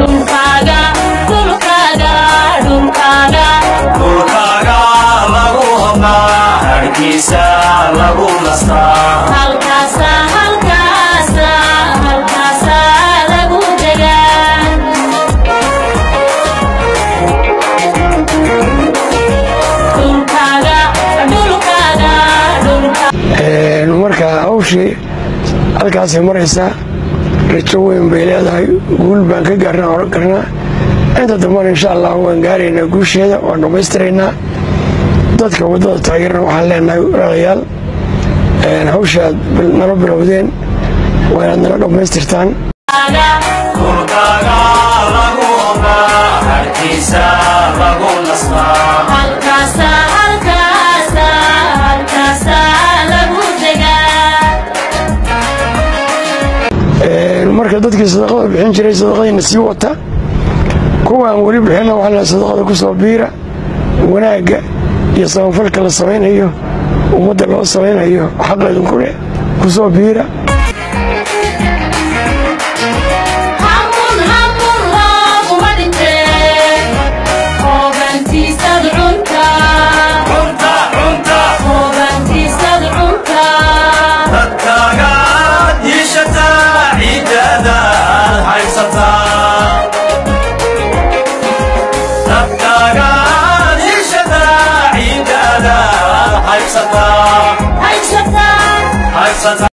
dhulkaaga dhulkaaga dhulkaaga dhulkaaga lagu hodnaa harkiisa lagu nastaa halkaasa halkaasa halkaasa lagu degaa dhulkaaga dhulkaaga dhulkaaga marka hawshii halkaasay maraysaa rajo weyn bay leedahay guul baan ka gaarnaa oran karnaa inta dambana insha allah waan gaaraynaa guusheeda waan dhammaystiraynaa dadka waddada taageerna waxaan leenahay walaalayaal hawshaad nala bilowdeen waa inaad nala dhammaystirtaan dhulkaaga lagu hodnaa harkiisa lagu nastaa halkaasa halkaasa halkaasa lagu degaa marka dadkii sadaqada bixin jiray sadaqadiina sii wata kuwaan weli bixinna waxaa la sadaqada ku soo biira wanaagga iyo samafalka la samaynayo ummadda loo samaynayo xaqeedinku leh ku soo biira hamun hamun looguma dhintee hoogantiisad cunta cunta cunta hoogantiisad cunta dadkaaga diishataa ciiddaada aad haysataa dadkaaga diishataa ciiddaada aad haysataa haysataa haysataa